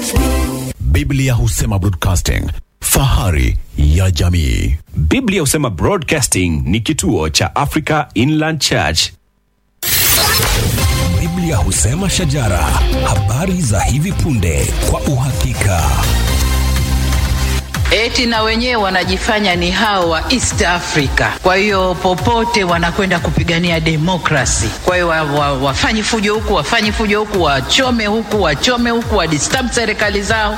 Biblia husema broadcasting, fahari ya jamii. Biblia husema Broadcasting ni kituo cha Africa Inland Church. Biblia husema shajara, habari za hivi punde kwa uhakika. Eti na wenyewe wanajifanya ni hao wa East Africa. Kwa hiyo popote wanakwenda kupigania demokrasi. Kwa hiyo wa, wa, wafanye fujo huku, wafanye fujo huku, wachome huku, wachome huku, wadisturb serikali zao.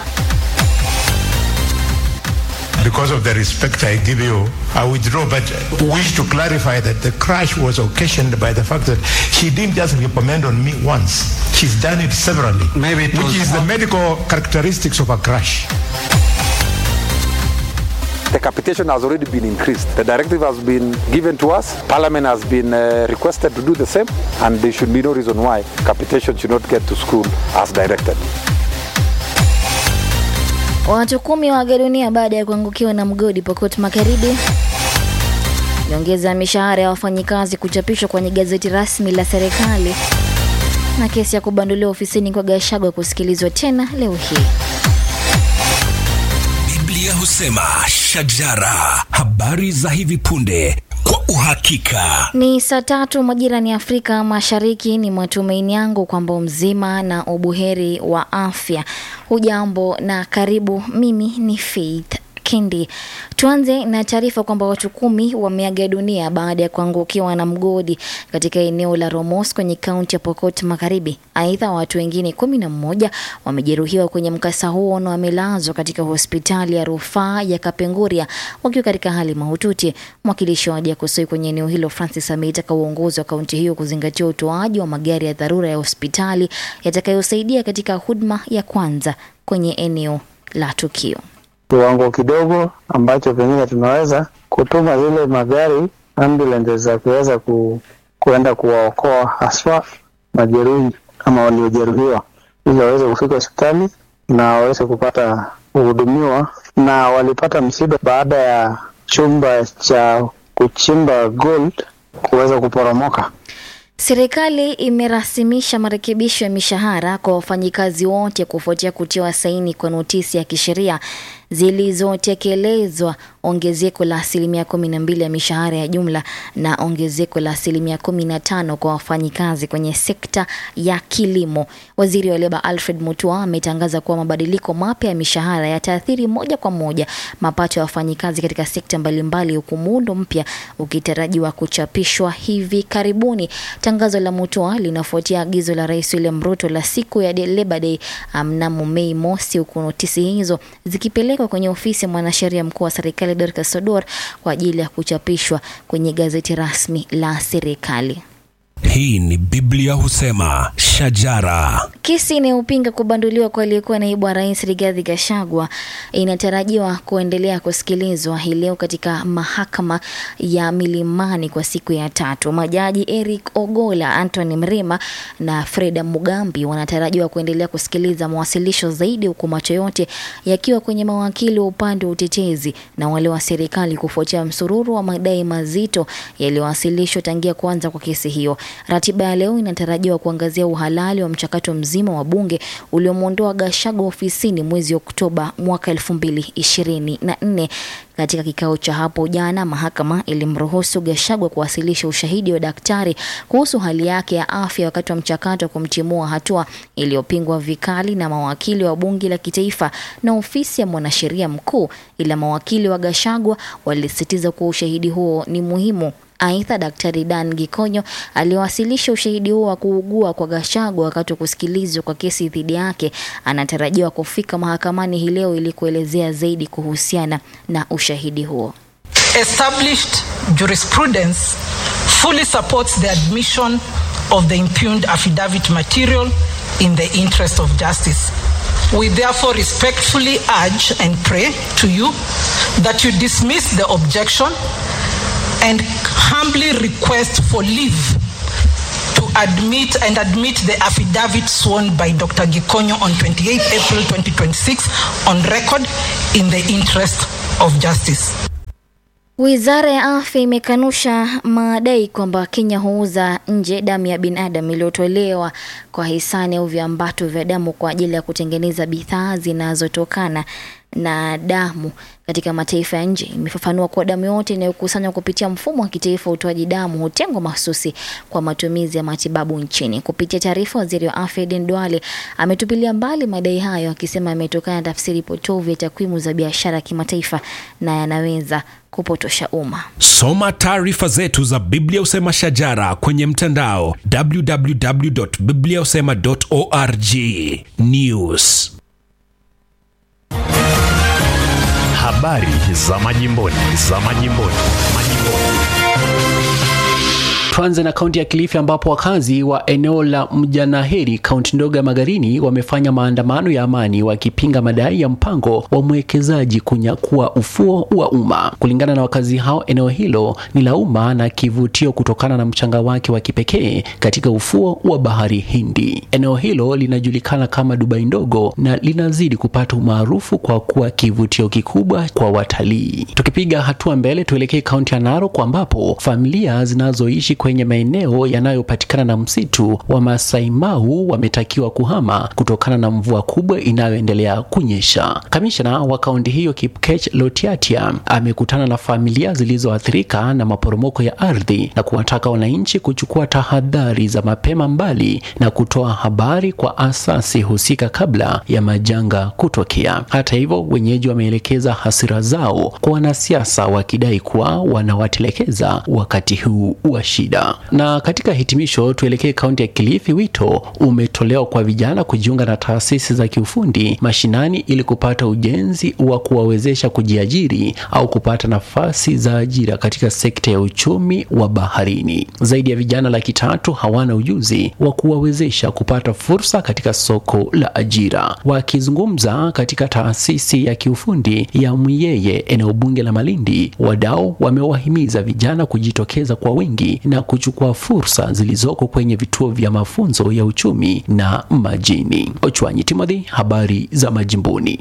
Because of the respect I give you, I withdraw. But wish to clarify that the crash was occasioned by the fact that she didn't just recommend on me once. She's done it severally. Maybe it which was- is the medical characteristics of a crash. The capitation has already been increased. The directive has been given to us. Parliament has been uh, requested to do the same, and there should be no reason why capitation should not get to school as directed. Watu kumi waaga dunia baada ya kuangukiwa na mgodi Pokot Magharibi. Nyongeza ya mishahara ya wafanyikazi kuchapishwa kwenye gazeti rasmi la serikali, na kesi ya kubanduliwa ofisini kwa Gachagua kusikilizwa tena leo hii. Biblia husema shajara, habari za hivi punde kwa uhakika. Ni saa tatu majirani ya Afrika Mashariki. Ni matumaini yangu kwamba mzima na ubuheri wa afya. Hujambo na karibu. Mimi ni Faith Kindi. Tuanze na taarifa kwamba watu kumi wameaga dunia baada ya kuangukiwa na mgodi katika eneo la Romos kwenye kaunti ya Pokot Magharibi. Aidha, watu wengine kumi na mmoja wamejeruhiwa kwenye mkasa huo na wamelazwa katika hospitali ya rufaa ya Kapenguria wakiwa katika hali mahututi. Mwakilishi wa wadi Kusoi kwenye eneo hilo Francis ameitaka uongozi wa kaunti hiyo kuzingatia utoaji wa magari ya dharura ya hospitali yatakayosaidia katika huduma ya kwanza kwenye eneo la tukio. kiwango kidogo ambacho pengine tunaweza kutuma zile magari ambulance za kuweza ku, kuenda kuwaokoa haswa majeruhi ama waliojeruhiwa ili waweze kufika hospitali na waweze kupata kuhudumiwa. Na walipata msiba baada ya chumba cha kuchimba gold kuweza kuporomoka. Serikali imerasimisha marekebisho ya mishahara kwa wafanyikazi wote kufuatia kutiwa saini kwa notisi ya kisheria zilizotekelezwa ongezeko la asilimia kumi na mbili ya mishahara ya jumla na ongezeko la asilimia kumi na tano kwa wafanyikazi kwenye sekta ya kilimo. Waziri wa leba Alfred Mutua ametangaza kuwa mabadiliko mapya ya mishahara yataathiri moja kwa moja mapato ya wafanyikazi katika sekta mbalimbali, huku muundo mpya ukitarajiwa kuchapishwa hivi karibuni. Tangazo la Mutua linafuatia agizo la Rais William Ruto la siku ya Labor Day mnamo Mei mosi, huku notisi hizo zikipelekwa kwenye ofisi ya mwanasheria mkuu wa serikali Dorcas Sodor kwa ajili ya kuchapishwa kwenye gazeti rasmi la serikali. Hii ni Biblia husema shajara. Kesi inayopinga kubanduliwa kwa aliyekuwa naibu wa rais Rigathi Gachagua inatarajiwa kuendelea kusikilizwa hii leo katika mahakama ya Milimani kwa siku ya tatu. Majaji Eric Ogola, Anthony Mrima na Freda Mugambi wanatarajiwa kuendelea kusikiliza mawasilisho zaidi, huku macho yote yakiwa kwenye mawakili wa upande wa utetezi na wale wa serikali kufuatia msururu wa madai mazito yaliyowasilishwa tangia kuanza kwa kesi hiyo. Ratiba ya leo inatarajiwa kuangazia uhalali wa mchakato mzima wa bunge uliomwondoa Gachagua ofisini mwezi Oktoba mwaka elfu mbili ishirini na nne. Katika kikao cha hapo jana, mahakama ilimruhusu Gachagua kuwasilisha ushahidi wa daktari kuhusu hali yake ya afya wakati wa mchakato wa kumtimua, hatua iliyopingwa vikali na mawakili wa bunge la kitaifa na ofisi ya mwanasheria mkuu, ila mawakili wa Gachagua walisisitiza kuwa ushahidi huo ni muhimu. Aidha, Daktari Dan Gikonyo aliwasilisha ushahidi huo wa kuugua kwa Gachagua wakati wa kusikilizwa kwa kesi dhidi yake. Anatarajiwa kufika mahakamani hii leo ili kuelezea zaidi kuhusiana na ushahidi huo. established jurisprudence fully supports the admission of the impugned affidavit material in the interest of justice. We therefore respectfully urge and pray to you that you dismiss the objection and humbly request for leave to admit and admit the affidavit sworn by Dr. Gikonyo on 28 April 2026 on record in the interest of justice. Wizara ya afya imekanusha madai kwamba Kenya huuza nje damu ya binadamu iliyotolewa kwa hisani au viambato vya damu kwa ajili ya kutengeneza bidhaa zinazotokana na damu katika mataifa ya nje. Imefafanua kuwa damu yote inayokusanywa kupitia mfumo wa kitaifa wa utoaji damu hutengwa mahususi kwa matumizi ya matibabu nchini. Kupitia taarifa, waziri wa afya Aden Duale ametupilia mbali madai hayo, akisema yametokana na tafsiri potovu ya takwimu za biashara ya kimataifa na yanaweza kupotosha umma. Soma taarifa zetu za Biblia Usema Shajara kwenye mtandao www.bibliausema.org. News Habari za majimboni, za majimboni, majimboni. Tuanze na kaunti ya Kilifi ambapo wakazi wa eneo la Mjanaheri, kaunti ndogo ya Magarini, wamefanya maandamano ya amani wakipinga madai ya mpango wa mwekezaji kunyakua ufuo wa umma. Kulingana na wakazi hao, eneo hilo ni la umma na kivutio kutokana na mchanga wake wa kipekee katika ufuo wa bahari Hindi. Eneo hilo linajulikana kama Dubai ndogo na linazidi kupata umaarufu kwa kuwa kivutio kikubwa kwa watalii. Tukipiga hatua mbele, tuelekee kaunti ya Narok ambapo familia zinazoishi kwenye maeneo yanayopatikana na msitu wa Masai Mau wametakiwa kuhama kutokana na mvua kubwa inayoendelea kunyesha. Kamishna wa kaunti hiyo Kipkech Lotiatia amekutana na familia zilizoathirika na maporomoko ya ardhi na kuwataka wananchi kuchukua tahadhari za mapema mbali na kutoa habari kwa asasi husika kabla ya majanga kutokea. Hata hivyo, wenyeji wameelekeza hasira zao kwa wanasiasa wakidai kuwa wanawatelekeza wakati huu wa shida. Na katika hitimisho, tuelekee kaunti ya Kilifi. Wito umetolewa kwa vijana kujiunga na taasisi za kiufundi mashinani ili kupata ujenzi wa kuwawezesha kujiajiri au kupata nafasi za ajira katika sekta ya uchumi wa baharini. Zaidi ya vijana laki tatu hawana ujuzi wa kuwawezesha kupata fursa katika soko la ajira. Wakizungumza katika taasisi ya kiufundi ya Mwiyeye, eneo bunge la Malindi, wadau wamewahimiza vijana kujitokeza kwa wingi na kuchukua fursa zilizoko kwenye vituo vya mafunzo ya uchumi na majini. Ochwanyi Timothy, habari za majimboni.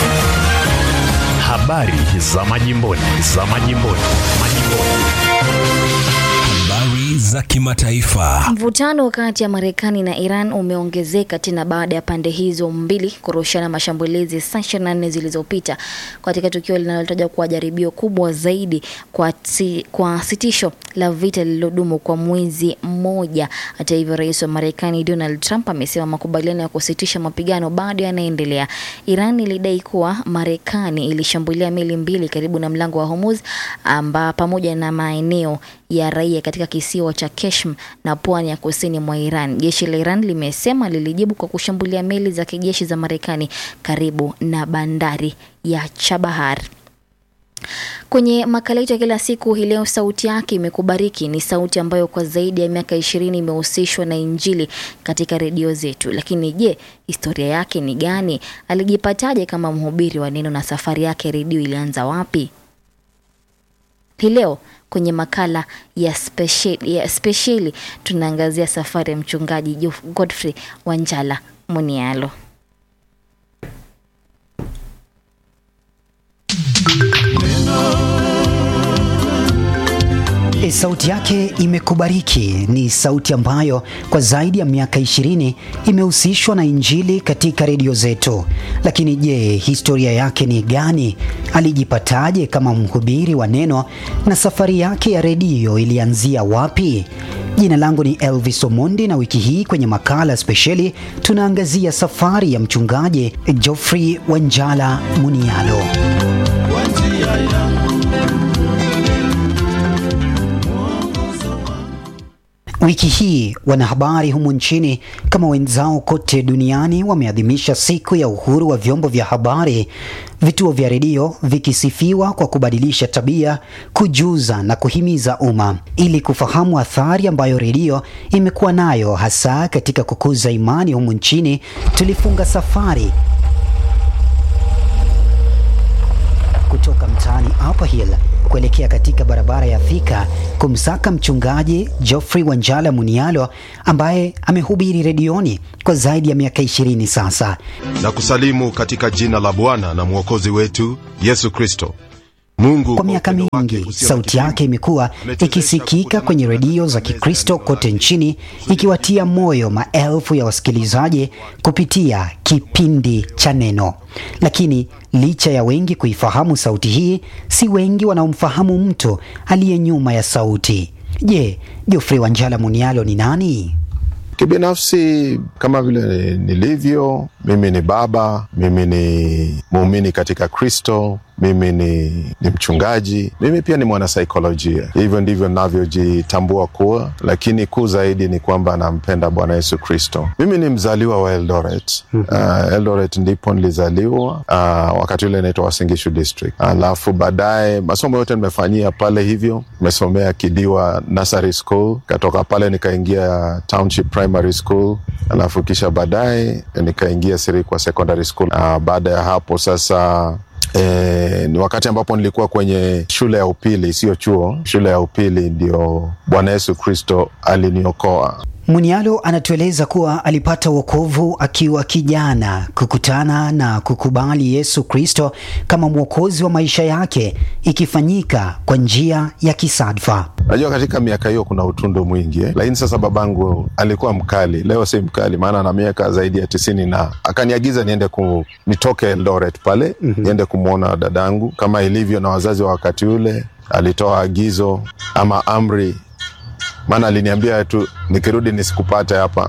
Habari za majimboni, za majimboni, majimboni. habari za kimataifa. Mvutano kati ya Marekani na Iran umeongezeka tena baada ya pande hizo mbili kurushana mashambulizi saa 24 zilizopita katika tukio linalotajwa kuwa jaribio kubwa zaidi kwa, ti, kwa sitisho la vita lililodumu kwa mwezi mmoja. Hata hivyo, rais wa Marekani Donald Trump amesema makubaliano ya kusitisha mapigano bado yanaendelea. Iran ilidai kuwa Marekani ilishambulia meli mbili karibu na mlango wa Hormuz amba pamoja na maeneo ya raia katika kisiwa cha Keshm na pwani ya kusini mwa Iran. Jeshi la Iran limesema lilijibu kwa kushambulia meli za kijeshi za Marekani karibu na bandari ya Chabahar. Kwenye makala yetu ya kila siku hii leo, sauti yake imekubariki ni sauti ambayo kwa zaidi ya miaka ishirini imehusishwa na Injili katika redio zetu. Lakini je, historia yake ni gani? Alijipataje kama mhubiri wa neno na safari yake redio ilianza wapi? Hii leo kwenye makala ya spesheli, ya spesheli tunaangazia safari ya mchungaji Jof- Godfrey Wanjala Munialo. E, sauti yake imekubariki ni sauti ambayo kwa zaidi ya miaka ishirini imehusishwa na Injili katika redio zetu. Lakini je, historia yake ni gani? Alijipataje kama mhubiri wa neno na safari yake ya redio ilianzia wapi? Jina langu ni Elvis Omondi na wiki hii kwenye makala spesheli tunaangazia safari ya mchungaji Geoffrey Wanjala Munialo. Wiki hii wanahabari humu nchini kama wenzao kote duniani wameadhimisha siku ya uhuru wa vyombo vya habari, vituo vya redio vikisifiwa kwa kubadilisha tabia, kujuza na kuhimiza umma. Ili kufahamu athari ambayo redio imekuwa nayo hasa katika kukuza imani humu nchini, tulifunga safari kutoka mtaani Upper Hill kuelekea katika barabara ya Thika kumsaka mchungaji Geoffrey Wanjala Munialo ambaye amehubiri redioni kwa zaidi ya miaka ishirini sasa. na kusalimu katika jina la Bwana na Mwokozi wetu Yesu Kristo. Mungu Kwa miaka mingi sauti yake imekuwa ikisikika kwenye redio za Kikristo kote nchini ikiwatia moyo maelfu ya wasikilizaji kupitia kipindi cha Neno. Lakini licha ya wengi kuifahamu sauti hii, si wengi wanaomfahamu mtu aliye nyuma ya sauti. Je, Geoffrey Wanjala Munialo ni nani? Kibinafsi, kama vile nilivyo, mimi ni baba, mimi ni muumini katika Kristo, mimi ni, ni mchungaji, mimi pia ni mwanasaikolojia. Hivyo ndivyo navyojitambua kuwa, lakini kuu zaidi ni kwamba nampenda Bwana Yesu Kristo. Mimi ni mzaliwa wa Eldoret. Uh, Eldoret ndipo nilizaliwa, uh, wakati ule inaitwa Wasingishu District. Alafu baadaye masomo yote nimefanyia pale, hivyo nimesomea Kidiwa Nursery School, katoka pale nikaingia Township Primary School, alafu kisha baadaye nikaingia Sirikwa Secondary School. Uh, baada ya hapo sasa E, ni wakati ambapo nilikuwa kwenye shule ya upili, sio chuo, shule ya upili, ndio Bwana Yesu Kristo aliniokoa. Munialo anatueleza kuwa alipata wokovu akiwa kijana, kukutana na kukubali Yesu Kristo kama mwokozi wa maisha yake, ikifanyika kwa njia ya kisadfa. Najua katika miaka hiyo kuna utundu mwingi eh? Lakini sasa babangu alikuwa mkali, leo si mkali, maana na miaka zaidi ya tisini na akaniagiza niende ku, nitoke Eldoret pale mm -hmm. niende kumwona dadangu kama ilivyo na wazazi wa wakati ule. Alitoa agizo ama amri, maana aliniambia tu nikirudi nisikupate hapa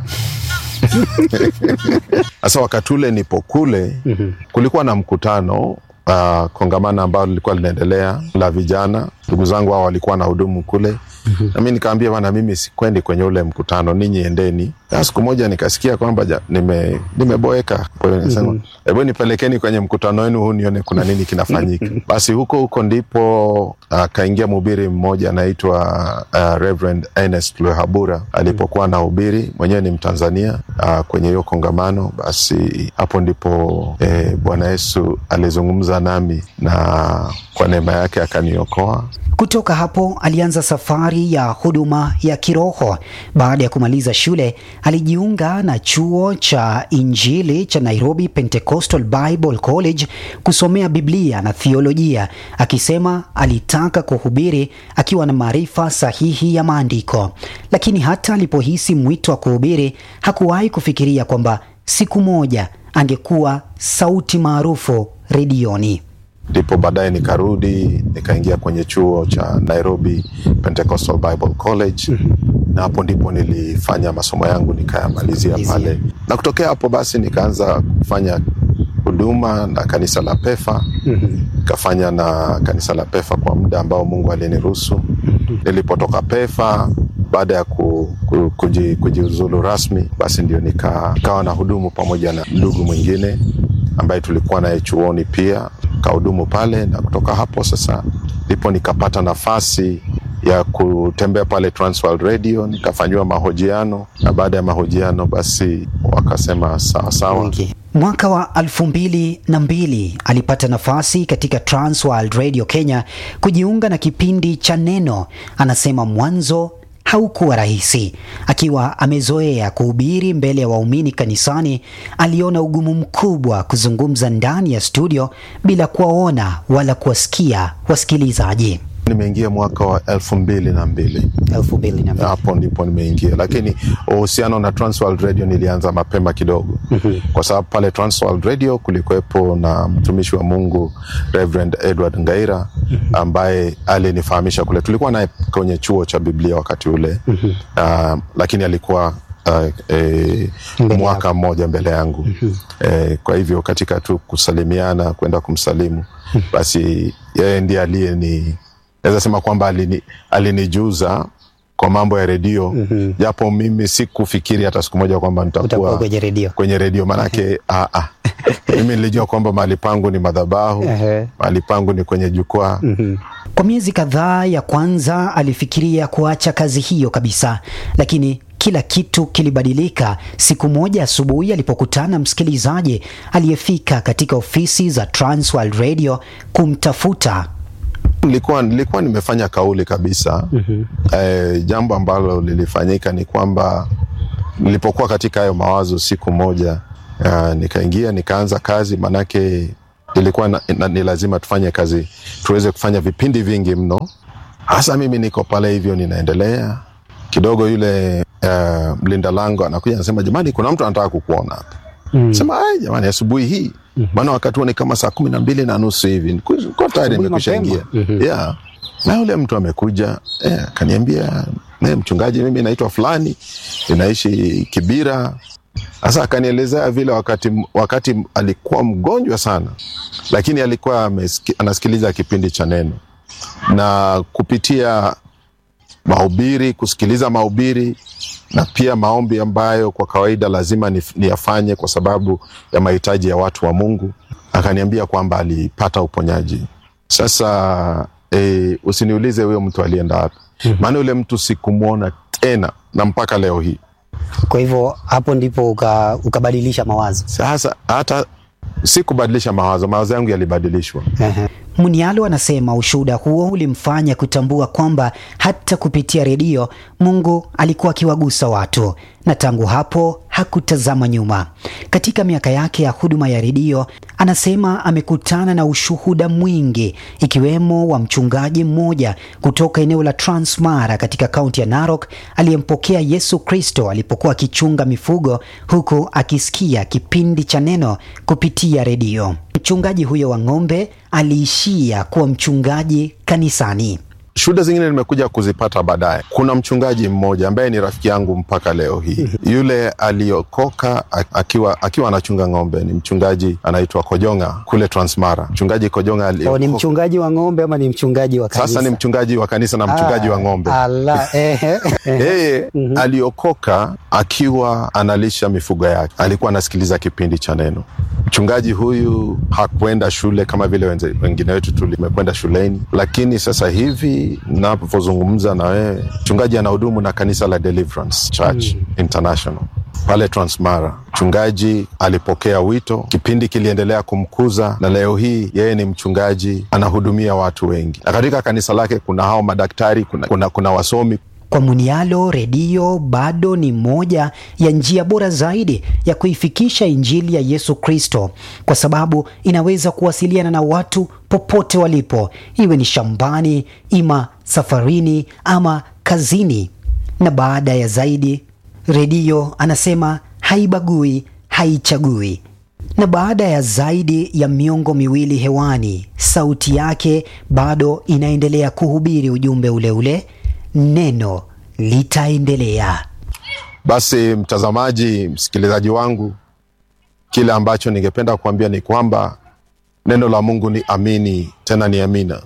sasa wakati ule nipo kule mm -hmm. kulikuwa na mkutano uh, kongamano ambalo lilikuwa linaendelea la vijana. Ndugu zangu hao walikuwa na hudumu kule mm-hmm. na mi nikaambia bana, mimi sikwendi kwenye ule mkutano, ninyi endeni. Na siku moja nikasikia kwamba nime, nimeboeka kweli, nikasema hebu mm-hmm. nipelekeni kwenye mkutano wenu huu nione kuna nini kinafanyika. Basi huko huko ndipo akaingia uh, mhubiri mmoja anaitwa uh, Reverend Ernest Lwehabura alipokuwa na hubiri, mwenyewe ni Mtanzania uh, kwenye hiyo kongamano. Basi hapo ndipo eh, Bwana Yesu alizungumza nami na kwa neema yake akaniokoa. Kutoka hapo alianza safari ya huduma ya kiroho. Baada ya kumaliza shule, alijiunga na chuo cha Injili cha Nairobi Pentecostal Bible College kusomea Biblia na theolojia, akisema alitaka kuhubiri akiwa na maarifa sahihi ya maandiko. Lakini hata alipohisi mwito wa kuhubiri, hakuwahi kufikiria kwamba siku moja angekuwa sauti maarufu redioni. Ndipo baadaye nikarudi nikaingia kwenye chuo cha Nairobi Pentecostal Bible College mm-hmm. na hapo ndipo nilifanya masomo yangu nikayamalizia pale, na kutokea hapo basi nikaanza kufanya huduma na kanisa la Pefa nikafanya mm-hmm. na kanisa la Pefa kwa muda ambao Mungu aliniruhusu. mm-hmm. Nilipotoka Pefa baada ya ku, ku, kuji, kujiuzulu rasmi, basi ndio nika, nikawa na hudumu pamoja na ndugu mwingine ambaye tulikuwa naye chuoni pia kahudumu pale, na kutoka hapo sasa ndipo nikapata nafasi ya kutembea pale Transworld Radio nikafanyiwa mahojiano, na baada ya mahojiano basi wakasema sawa sawa. Okay. Mwaka wa elfu mbili na mbili alipata nafasi katika Transworld Radio Kenya kujiunga na kipindi cha Neno. Anasema mwanzo haukuwa rahisi. Akiwa amezoea kuhubiri mbele ya waumini kanisani, aliona ugumu mkubwa kuzungumza ndani ya studio bila kuwaona wala kuwasikia wasikilizaji. Nimeingia mwaka wa elfu mbili na mbili elfu mbili na mbili hapo ndipo nimeingia, lakini uhusiano na Transworld Radio nilianza mapema kidogo mm-hmm. kwa sababu pale Transworld Radio kulikuwepo na mtumishi wa Mungu Reverend Edward Ngaira ambaye alinifahamisha kule, tulikuwa naye kwenye chuo cha Biblia wakati ule mm-hmm. uh, lakini alikuwa Uh, e, mwaka mmoja mbele yangu mm-hmm. e, kwa hivyo katika tu kusalimiana kwenda kumsalimu basi yeye ndiye aliye ni naweza sema kwamba alini, alinijuza kwa mambo ya redio mm-hmm. japo mimi sikufikiri hata siku moja kwamba nitakuwa kwenye redio kwenye redio maanake ah, ah. mimi nilijua kwamba mahali pangu ni madhabahu mahali pangu ni kwenye jukwaa mm-hmm. Kwa miezi kadhaa ya kwanza alifikiria kuacha kazi hiyo kabisa, lakini kila kitu kilibadilika siku moja asubuhi alipokutana msikilizaji aliyefika katika ofisi za Transworld Radio kumtafuta. Nilikuwa, nilikuwa nimefanya kauli kabisa mm-hmm. E, jambo ambalo lilifanyika ni kwamba nilipokuwa katika hayo mawazo siku moja uh, nikaingia nikaanza kazi, manake ilikuwa na, na, ni lazima tufanye kazi, tuweze kufanya vipindi vingi mno. Hasa mimi niko pale hivyo, ninaendelea kidogo. Yule uh, mlinda lango anakuja anasema, jamani, kuna mtu anataka kukuona hapa. Mm. Sema ai, jamani, asubuhi hii maana wakati huo ni kama saa kumi na mbili na nusu hivi, niko tayari nimekwisha ingia yeah. Na yule mtu amekuja eh, akaniambia eh, mchungaji, mimi naitwa fulani, ninaishi Kibira. Sasa akanielezea vile wakati, wakati alikuwa mgonjwa sana, lakini alikuwa ameski, anasikiliza kipindi cha neno na kupitia mahubiri, kusikiliza mahubiri na pia maombi ambayo kwa kawaida lazima niyafanye kwa sababu ya mahitaji ya watu wa Mungu. Akaniambia kwamba alipata uponyaji. Sasa e, usiniulize huyo mtu alienda wapi, maana yule mtu sikumwona tena na mpaka leo hii. Kwa hivyo hapo ndipo uka, ukabadilisha mawazo. Sasa hata sikubadilisha mawazo, mawazo yangu yalibadilishwa. Munialo anasema ushuhuda huo ulimfanya kutambua kwamba hata kupitia redio Mungu alikuwa akiwagusa watu, na tangu hapo hakutazama nyuma. Katika miaka yake ya huduma ya redio, anasema amekutana na ushuhuda mwingi, ikiwemo wa mchungaji mmoja kutoka eneo la Transmara katika kaunti ya Narok aliyempokea Yesu Kristo alipokuwa akichunga mifugo, huku akisikia kipindi cha neno kupitia redio. Mchungaji huyo wa ng'ombe aliishia kuwa mchungaji kanisani. Shuhuda zingine nimekuja kuzipata baadaye. Kuna mchungaji mmoja ambaye ni rafiki yangu mpaka leo hii. Yule aliokoka akiwa akiwa anachunga ng'ombe ni mchungaji anaitwa Kojonga kule Transmara. Mchungaji Kojonga aliokoka. Ni mchungaji wa ng'ombe ama ni mchungaji wa kanisa? Sasa ni mchungaji wa kanisa na mchungaji Ah, wa ng'ombe. ala, ehe. Yeye aliokoka akiwa analisha mifugo yake, alikuwa anasikiliza kipindi cha neno. Mchungaji huyu hakwenda shule kama vile wenze- wengine wetu tulimekwenda shuleni, lakini sasa hivi napozungumza na wewe, mchungaji anahudumu na kanisa la Deliverance Church International pale Transmara. Mchungaji alipokea wito, kipindi kiliendelea kumkuza, na leo hii yeye ni mchungaji, anahudumia watu wengi, na katika kanisa lake kuna hao madaktari, kuna, kuna, kuna wasomi Kwa Munialo, redio bado ni moja ya njia bora zaidi ya kuifikisha Injili ya Yesu Kristo, kwa sababu inaweza kuwasiliana na watu popote walipo, iwe ni shambani, ima safarini, ama kazini. Na baada ya zaidi, redio anasema haibagui, haichagui. Na baada ya zaidi ya miongo miwili hewani, sauti yake bado inaendelea kuhubiri ujumbe ule ule, neno litaendelea. Basi mtazamaji, msikilizaji wangu, kile ambacho ningependa kuambia ni kwamba neno la Mungu ni amini, tena ni amina.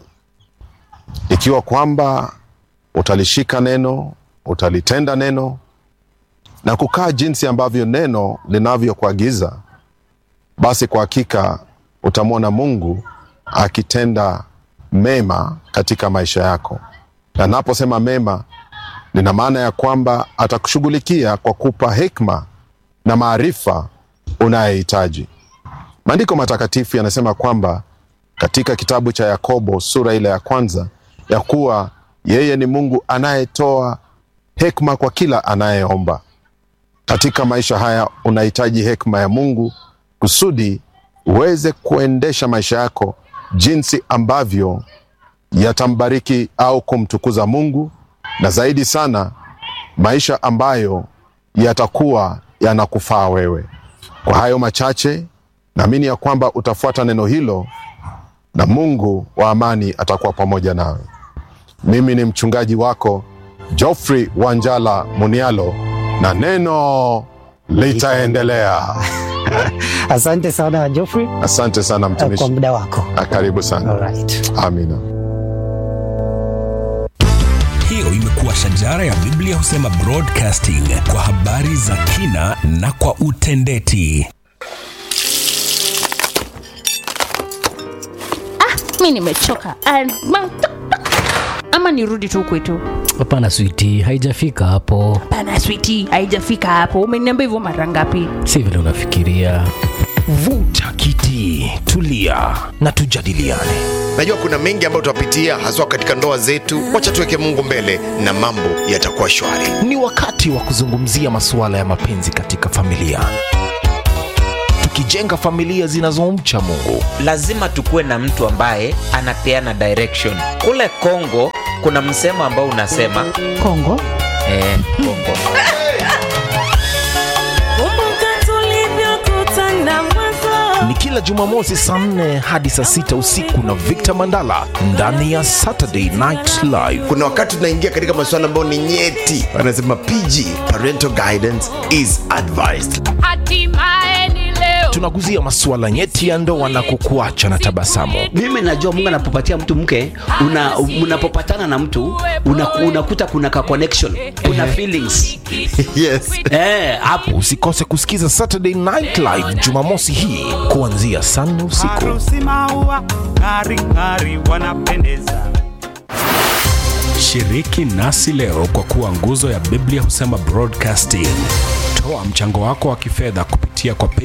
Ikiwa kwamba utalishika neno, utalitenda neno na kukaa jinsi ambavyo neno linavyokuagiza, basi kwa hakika utamwona Mungu akitenda mema katika maisha yako. Na naposema mema, nina maana ya kwamba atakushughulikia kwa kupa hekima na maarifa unayohitaji. Maandiko matakatifu yanasema kwamba katika kitabu cha Yakobo sura ile ya kwanza ya kuwa yeye ni Mungu anayetoa hekima kwa kila anayeomba. Katika maisha haya unahitaji hekima ya Mungu kusudi uweze kuendesha maisha yako jinsi ambavyo yatambariki au kumtukuza Mungu, na zaidi sana maisha ambayo yatakuwa yanakufaa wewe. Kwa hayo machache, naamini ya kwamba utafuata neno hilo na Mungu wa amani atakuwa pamoja nawe. Mimi ni mchungaji wako Geoffrey Wanjala Munialo, na neno litaendelea. Asante sana Geoffrey Asante sana mtumishi, kwa muda wako. Na karibu sana. Alright. Amina. Hiyo imekuwa shajara ya Biblia husema broadcasting kwa habari za kina na kwa utendeti. mi nimechoka Ah, ma- ama nirudi tu kwetu Hapana switi, haijafika hapo, pana switi haijafika hapo umeniambia hivyo mara ngapi si vile unafikiria. Vuta kiti, tulia na tujadiliane. najua kuna mengi ambayo tutapitia haswa katika ndoa zetu wacha tuweke mungu mbele na mambo yatakuwa shwari Ni wakati wa kuzungumzia masuala ya mapenzi katika familia, tukijenga familia zinazomcha Mungu. lazima tukuwe na mtu ambaye anapeana direction kule kongo kuna msemo ambao unasema kongo eh, kongo Ni kila Jumamosi saa nne hadi saa sita usiku na Victor Mandala ndani ya Saturday Night Live. kuna wakati tunaingia katika masuala ambayo ni nyeti wanasema pg parental guidance is advised Tunaguzia masuala nyeti ya ndoa na kukuacha na tabasamu. mimi najua mungu anapopatia mtu mke una, unapopatana na mtu una, unakuta kuna ka connection kuna feelings yes eh, hapo Usikose kusikiza Saturday Night Live Jumamosi hii kuanzia saa nne usiku. Harusi maua ng'ari ng'ari wanapendeza. Shiriki nasi leo kwa kuwa nguzo ya Biblia husema broadcasting. Toa mchango wako wa kifedha kupitia kwa